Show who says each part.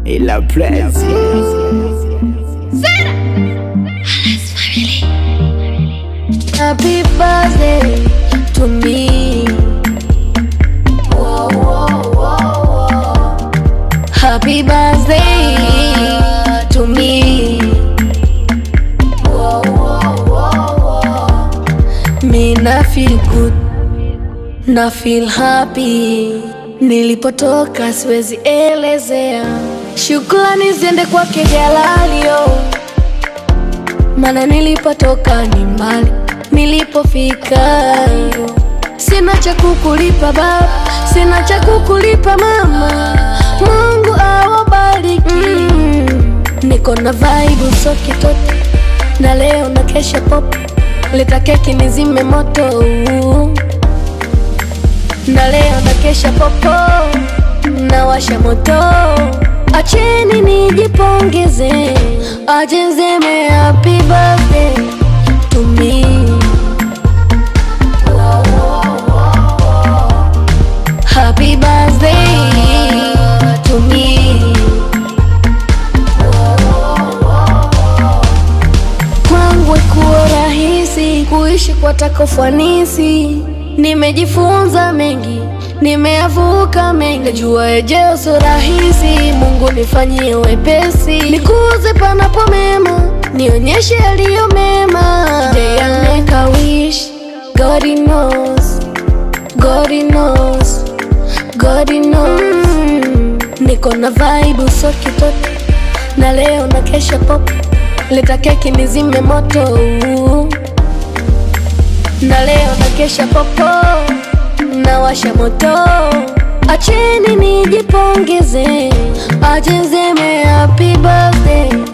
Speaker 1: ila prezi
Speaker 2: Happy birthday to me. Happy birthday to me. Me na feel good, na feel happy. Nilipotoka siwezi elezea. Shukrani ziende kwake Jalalio maana nilipotoka ni mbali, nilipofika sina cha kukulipa baba, sina cha kukulipa mama. Mungu awabariki. Mm, niko na vibe so kitoto, na leo na kesha pop, leta keki nizime moto na leo na kesha popo, nawasha moto, acheni nijipongeze, ajenzeme happy birthday to me. Happy birthday to me. Kwangu kuwa rahisi kuishi kwa takofanisi, nimejifunza mengi, nimeyavuka mengi, najua ejeo sio rahisi. Mungu nifanyie wepesi, nikuze panapo mema, nionyeshe yaliyo mema. Today I make a wish, God he knows, God he knows, God he knows. Mm, niko na vibe so kitoto na leo na kesha pop, leta keki nizime moto na leo na kesha popo, nawasha moto, acheni nijipongeze, ajenzeme happy birthday